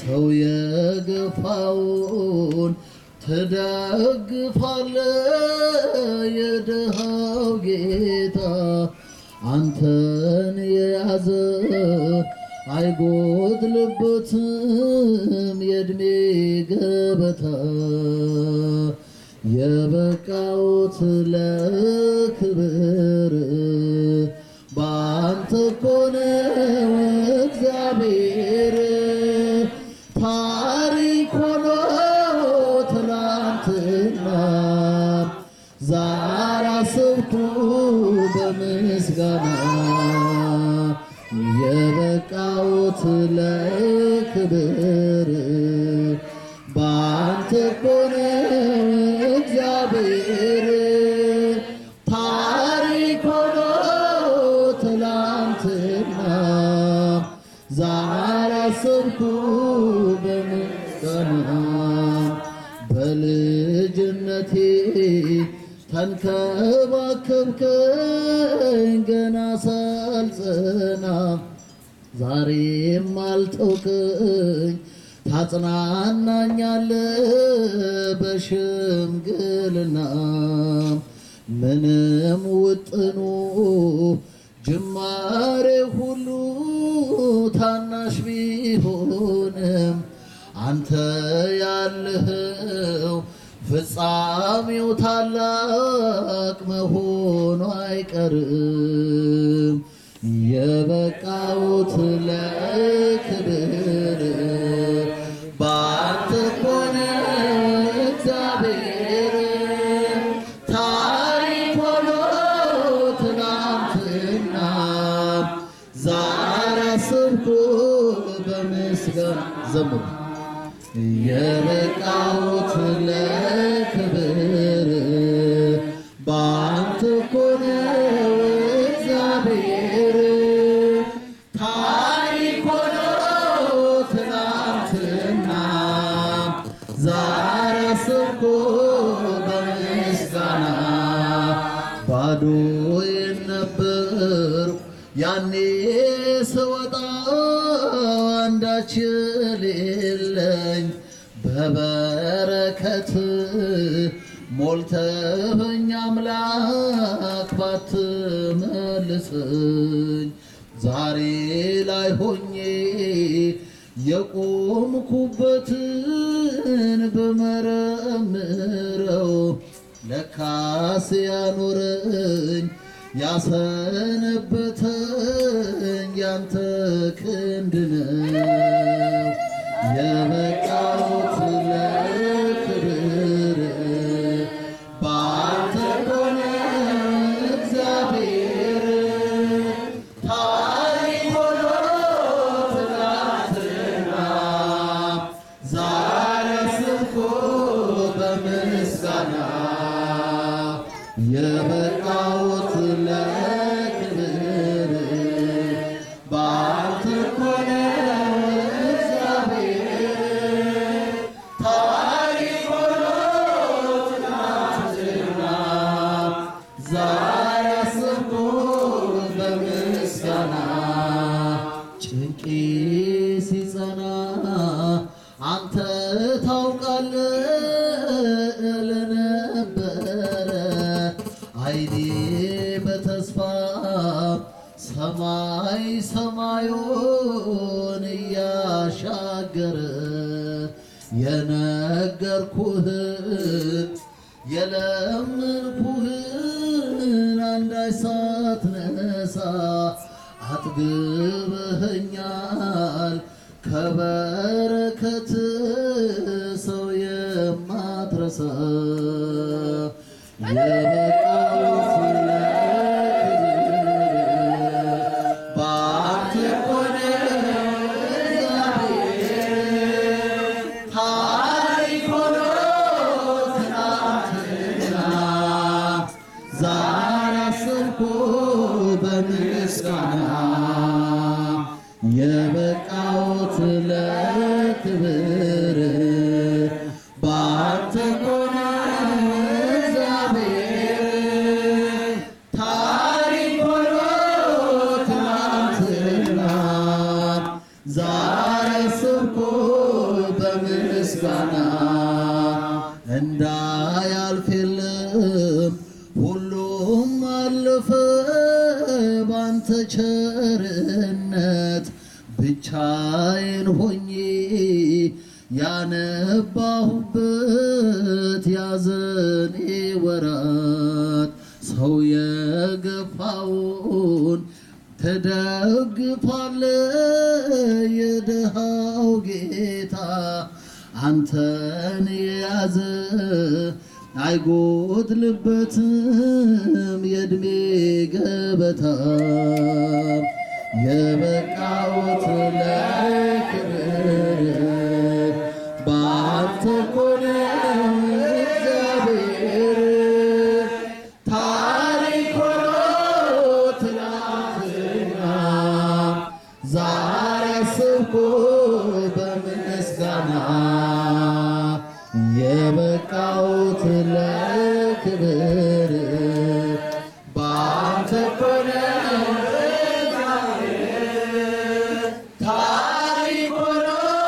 ሰው የገፋውን ትደግፋለ የድሃው ጌታ አንተን የያዘ አይጎድልበትም የእድሜ ገበታ የበቃውት ለክብር በአንተ ኮነው እግዚአብሔር ታሪክ ሆኖ ትናንትና ዛሬ አስብኩ በምስጋና የበቃውት ለክብር በአንተ ኮነ እግዚአብሔር ታሪክ ሆኖ ትላንትና ዛሬ አሰብኩ በምስጋና በልጅነቴ ተንከባከብከኝ ገና ሳልጸና ዛሬም አልተውከኝ ታጽናናኛለ በሽምግልና ምንም ውጥኑ ጅማሬ ሁሉ ታናሽ ቢሆንም አንተ ያለኸው ፍጻሜው ታላቅ መሆኑ አይቀርም። የበቃውት ለክብር በአንተ ኮነ እግዚአብሔር ታሪክ ሆኖ ትናንትና ዛሬ አስብኩ በምስጋና ዘምሩ የበቃውት ለክብር በአንተ ኮነ እግዚአብሔር ታሪክ ሆኖ ትናንትና ዛሬ አስብኩ በምስጋና ባዶ የነበርኩ ያኔ ስወጣ አንዳች የሌለኝ በበረከት ሞልተኸኝ አምላክ ባትመልሰኝ ዛሬ ላይ ሆኜ የቆምኩበትን በመረምረው ለካስ ያኖረኝ ያሰነበተኝ ያንተ ክንድ ነው። የበቃሁት ለክብር በአንተ ሆነ እግዚአብሔር ታሪክ ሆኖ ትናንትና ዛሬ ስብኮ በምስጋና የበቃሁት ለክብር በአንተ ሆነ እግዚአብሔር ታሪክ ሆኖ ትናንትና ዛሬ አስብኩ በምስጋና ጭንቄ ሲጸና አንተ ታውቃለህ ለነበረ አይኔ በተስፋ ሰማይ ሰማዩን እያሻገረ የነገርኩህን የለመንኩህን አንዳች ሳትነሳ አጥግበኸኛል ከበረከት ሰው የማትረሳ የበቃሁት ለክብር በአንተ ሆነ እግዚአብሔር ታሪክ ሆኖ ትናንትና ዛሬ አስብኩ በምስጋና የበቃሁት ለክብር በአንተ ሆነ እግዚአብሔር ታሪክ ሆኖ ትናንትና ዛሬ አስብኩ ብቻዬን ሆኜ ያነባሁበት ያዘኔ ወራት ሰው የገፋውን ተደግፋለ የድሃው ጌታ አንተን የያዘ አይጎድልበትም የእድሜ ገበታ የበቃውት ለክብር በአንተ እኮ ነው እግዚአብሔር ታሪክ ሆኖ ትናንትና ዛሬ አስብኩ በምስጋና የበቃውት ለክብር በአንተ እኮ ነው ታሪክ ሆኖ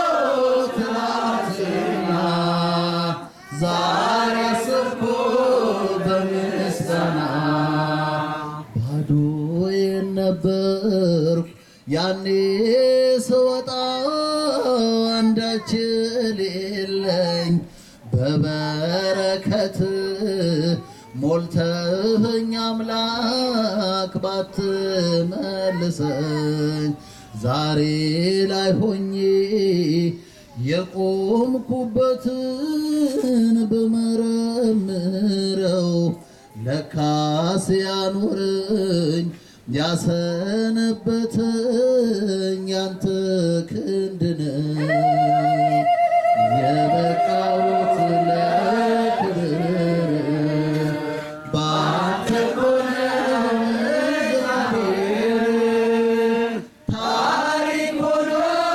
ትናንትና ዛሬ አስብኩ በምስጋና ባዶዬን ነበርኩ ያኔ ስወጣ አንዳች የሌለኝ በበረከት ሞልተኸኝ አምላክ ባትመልሰኝ ዛሬ ላይ ሆኜ የቆምኩበትን በመረምረው ለካስ ያኖረኝ ያሰነበተኝ ያንተ ክንድ ነው። የበቃሁት ለክብር በአንተ እኮ ነው እግዚአብሔር። ታሪክ ሆኖ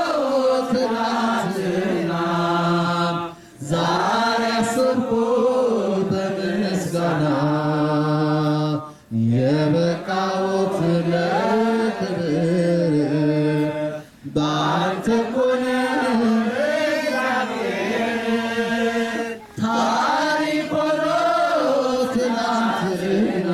ትናንትና ዛሬ አስብኩ በምስጋና የበቃሁት ለክብር በአንተ እኮ ነው ታሪክ ሆኖ ትናንትና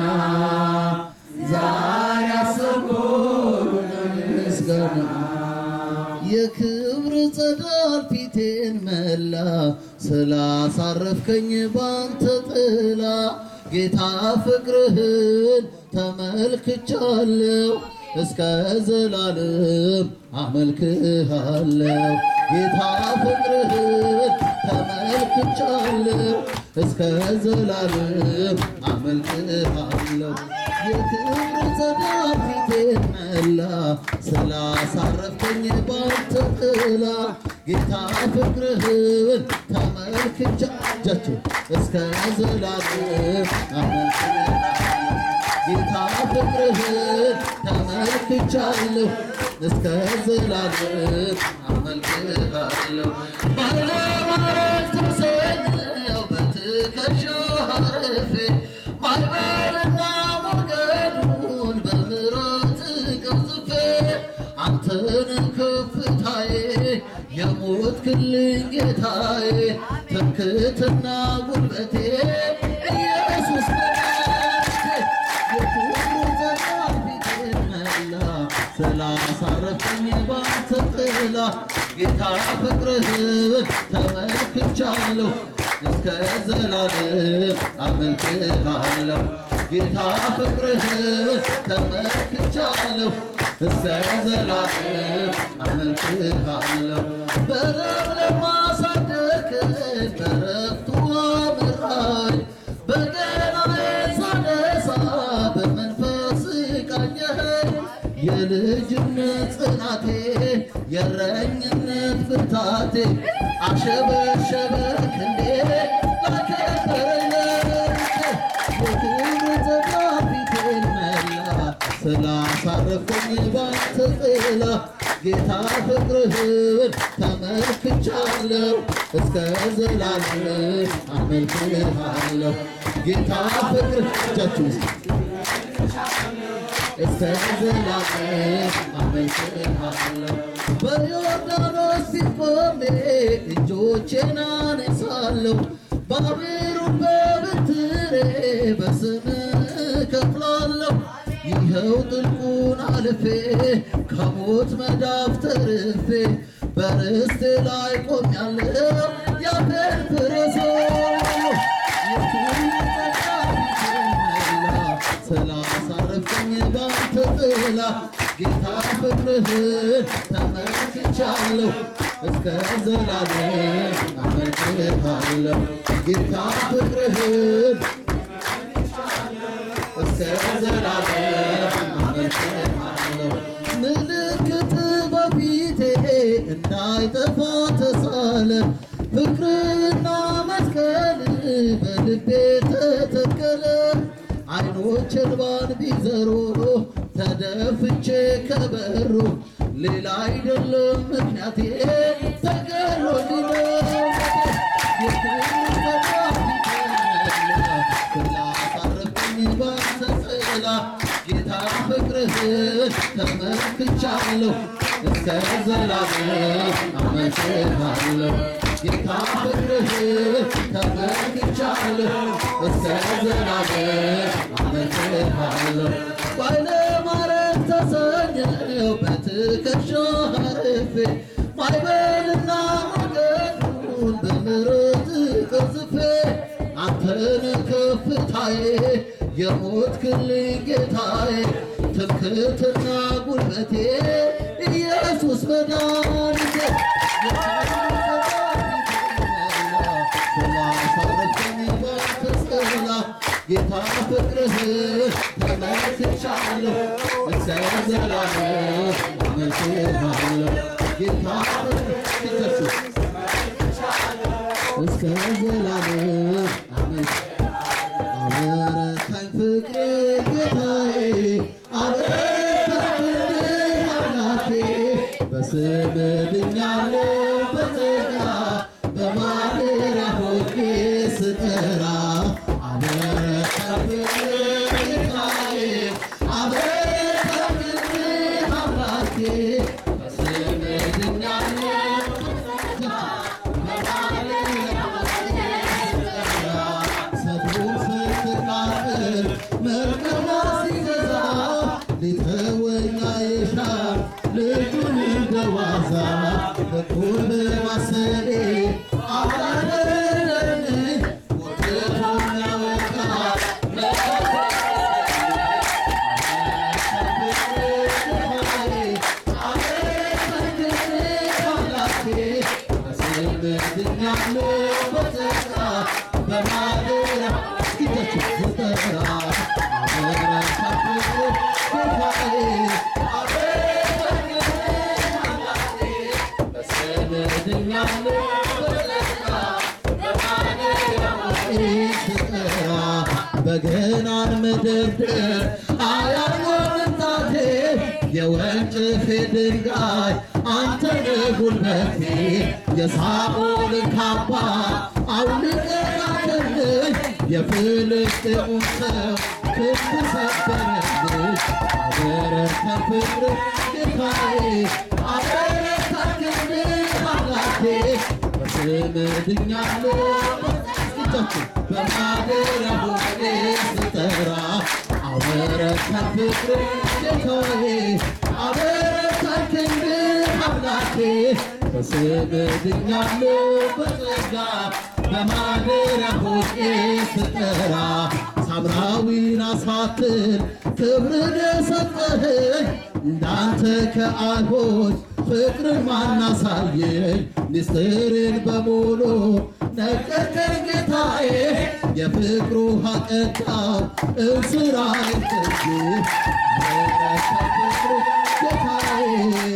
ዛሬ አስብኩ በምስጋና የክብር ጸዳል ፊቴን መላ ስላሳረፍከኝ ባንተ ጥላ ጌታ ፍቅርህን ተመልክቻለሁ እስከ ዘላለም አመልክሃለሁ ጌታ ፍቅርህን ተመልክቻለሁ እስከ ዘላለም አመልክሃለሁ የክብር ጸዳል ፊቴን መላ ስላሳረፍከኝ ባንተ ጥላ ጌታ ፍቅርህን ተመልክቻ እጃችሁ እስከ ዘላለም አመልክሃለሁ ጌታ ፍቅርህን ተመልክቻለሁ እስከ ዘላለም አመልክሃለሁ ባለማረግ ትምሰለው በትከሻው አርፌ ማዕበልና ሞገዱን በምሕረት ቀዝፌ አንተን ከፍታዬ የሞትክልኝ ጌታዬ ትምክህትና ጉልበቴ ኢየሱስ መድኃኒቴ የክብር ዘመን ፊቴን መላ ስላሳረፈኝ ባንተ ጥላ ጌታ ፍቅርህን ተመልክቻለሁ እስከ ዘላለም አመልክሃለሁ ጌታ ፍቅርህን ተመልክቻለሁ እስከ ዘላለም አመልክሃለሁ በለምለም አሳደግከኝ በዕረፍቱ አምራኝ በገናዬን ሳነሳ በመንፈስ ቃኘኸኝ የልጅነት ጽናቴ የእረኝነት ብርታቴ አሸበሸበ ክንዴ ላከበረኝ የክብር ዘመን ፊቴን መላ ስላሳረፈኝ ባንተ ጥላ ጌታ ፍቅርህን ተመልክቻለሁ እስከ ዘላለም አመልክሃለሁ ጌታ ፍቅር እጃችሁ ውስጥ እስከ ዘላለም አመልክሃለሁ በዮርዳኖስ ፊት ቆሜ እጆቼን አነሳለሁ ባሕሩን በበትሬ በስምህ እከፍላለሁ ይኸው ጥልቁን አልፌ ከሞት መዳፍ ተርፌ በርስቴ ላይ ቆሜያለሁ ያፌን ፍሬሶ ስላሳረፍኝ ባንተ ጥላ ጌታ ፍቅርህን ተመልክቻለሁ እስከ ዘላለም አመልክሃለሁ ጌታ ፍቅርህን እስከ ዘላለም አመልክሃለሁ ምልክት በፊቴ እንዳይጠፋ ተሳለ ፍቅርና መስቀል በልቤ ተተከለ አይኖች እንባን ቢዘሩ ተደፍቼ ከበሩ ሌላ አይደለም ምክንያቴ ተገሎልኝ ስላሳረፈኝ ባንተ ጥላ ጌታ ፍቅርህን ተመልክቻለሁ እስከ ዘላለም አመልክሃለሁ ጌታ ፍቅርህን ተመልክቻለሁ እስከ ዘላለም አመልክሃለሁ ባይለ ማረግ ተሰኘው በትከሻህ አርፌ ማይበልና ሞገዱን በምሕረት ቀዝፌ አንተን ከፍታዬ የሞትክልኝ ጌታዬ ትምክህትና ጉልበቴ ኢየሱስ መድኃኒቴ ስላሳረፈኝ ባንተ ጥላ ጌታ ፍቅርህን ተመልክቻለሁ እስከ ዘላለም አመልክሃለሁ ጌታ ፍቅርህ እስከ ዘላለም አመልክ አበረታኝ ፍቅር ጌታዬ አበረታኝ አምላኬ በስምህ ድኛለሁ በጸጋ በማደሪያ ሆኜ ስጠራ አበረታኝ ፍቅር ጌታዬ አበረታኝ ፍቅር አምላኬ በስምህ ድኛለሁ ሰብሩን ስትቃጥል መርከቧ ሲገዛ ሊተወኝ አይሻም ልጁን እንደዋዛ ፍቅሩን በማሰቤ አላደረገኝ ወጥቶኝ ያወጣ በገናን መደርደር አያቆምም ጣቴ የወንጭፌ ድንጋይ አንተ ነህ ጉልበቴ የሳኦልን ካባ አውልቀህ ላከልኝ የፍልስጤሙን ሰው ክንድ ሰበረልኝ አበረታኝ ፍቅርህ ጌታዬ አበረታኝ ክንድህ አምላኬ በስምህ ድኛለሁ እጃችሁ በማደሪያ ሆኜ ስጠራ አበረታኝ ፍቅርህ ጌታዬ አበረታኝ ክንድህ አምላኬ በስምህ ድኛለሁ በጸጋ በማደሪያ ሆኜ ስጠራ ሳምራዊን አሳትን ክብርን የሰጠኸኝ እንዳንተ ከአይሁድ ፍቅርን ማናሳየኝ ምስጢርን በሙሉ ነገርከኝ ጌታዬ የፍቅሩ ሀቀጣው እንስራዬን ፍጅ ጌታዬ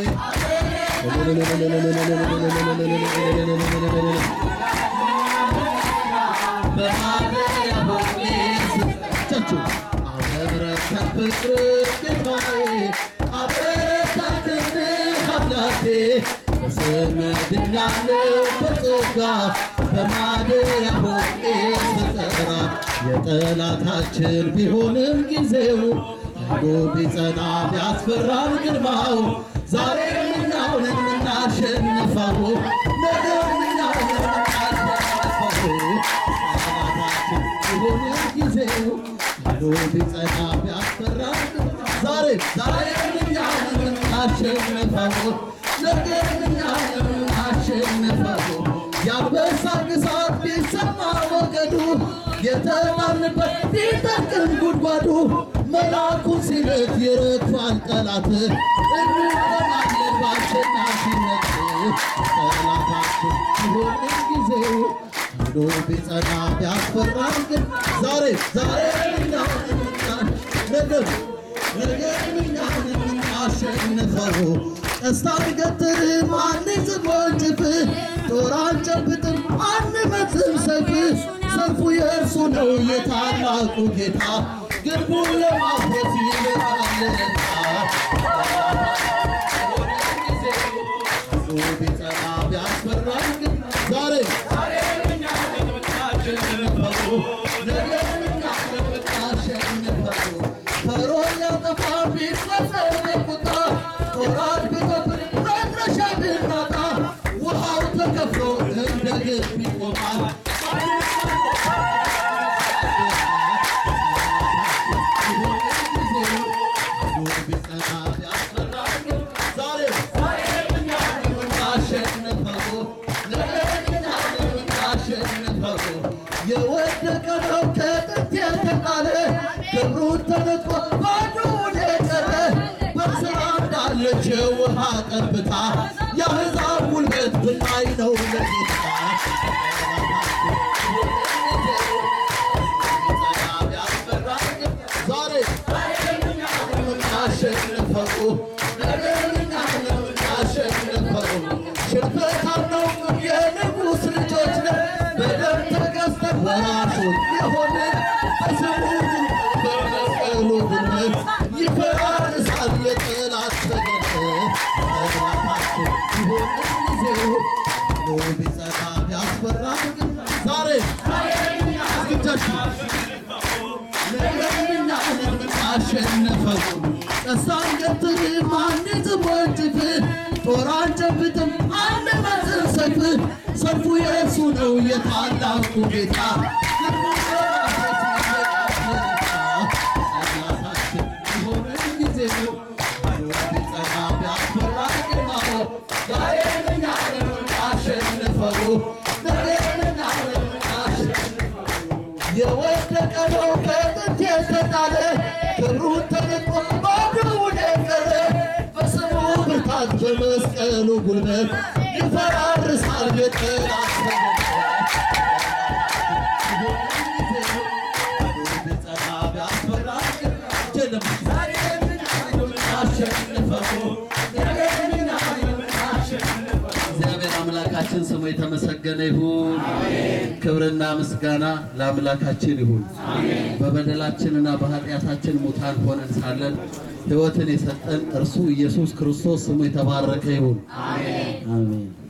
በማደሪያ ሆኜ ስቻችሁ አበረታኝ ፍቅርህ ጌታዬ አበረታኝ ክንድህ አምላኬ በስምህ ድኛለሁ በጸጋ በማደሪያ ሆኜ ስጠራ የጠላታችን ቢሆንም ጊዜው አንዱ ቢጸና ቢያስፈራን ግርማው ዛሬ እኛው ነን የምናሸንፈው ነገ እኛው ነን የምናሸንፈው ጠላታችን ቢሆንም ጊዜው አንዱ ቢጸና ቢያስፈራን ዛሬ ዛሬ እኛው ነን የምናሸንፈው ነገር እኛ አሸነፈው የአንበሳ ግሳት ቢሰማ ወገዱ የተጣልንበት ቢጠቅም ጉድጓዱ መልአኩን ሲልክ ይረግፋል ጠላት እንቆማለን በአሸናፊነት ጠላታችን ሲሆን ጊዜው ሄዶ ቢጸና ቢያስፈራን ግን ዛሬ ዛሬ እኛ ነገር ነገር እኛ አሸንፈው ቀስታ ገትር አንይዝም ወንጭፍ ጦር አንጨብጥም አንመዝም ሰይፍ ሰልፉ የእርሱ ነው የታላቁ ጌታ ግንቡን ለማፍረስ ይመጣልና ቢጸና ቢያስፈራን ግን ዛሬ ፈርዖን ሊያጠፋ ቢፈጸም ቁጣ ጦራት ቢጎብር መድረሻ ብናጣ ውሃው ተከፍሎ እንደ ግንብ ይቆማል። ቢጸና ቢያስፈራን ግን ዛሬ የወደቀ ነው ከጥንት የተጣለ ክብሩን ተነጥቆ ባዶውን የቀረ በስራ እንዳለች የውሃ ጠብታ የአሕዛብ ጉልበት ብናይ ነው ለጌታ ዛሬ አሸንፈው አሸንፈው ሽንፈታም ነው የንጉሥ ልጆች ነን በደም ተገዝተን ወራሾች የሆንን በስሙ በመስቀሉ ጉልበት ይፈራርሳል የጠላት ሰገነት ጠላታችን ይሆንን ጊዜው ኖ ቢጸና ቢያስፈራ ግን ዛሬ አስግጃችሁ አሸነፈው ቀስታን ገትር ማንይዝም ወንጭፍ ጦር አንጨብጥም አንመዝም ሰይፍ ሰልፉ የእርሱ ነው የታላቁ ጌታ ጠላታችን የሆንን ጊዜው ቢጸና ቢያስፈራ ግርማው ዛሬ እኛ አሸንፈው ነገርና የወደቀ ነው ከጥንት የተጣለ ክብሩን ተነጥቆ ባዶውን የቀረ በስሙ ብርታት በመስቀሉ ጉልበት ይፈራርሳል የጠላት እግዚአብሔር አምላካችን ስሙ የተመሰገነ ይሁን። ክብርና ምስጋና ለአምላካችን ይሁን። በበደላችንና በኃጢአታችን ሙታን ሆነን ሳለን ሕይወትን የሰጠን እርሱ ኢየሱስ ክርስቶስ ስሙ የተባረከ ይሁን። አሜን።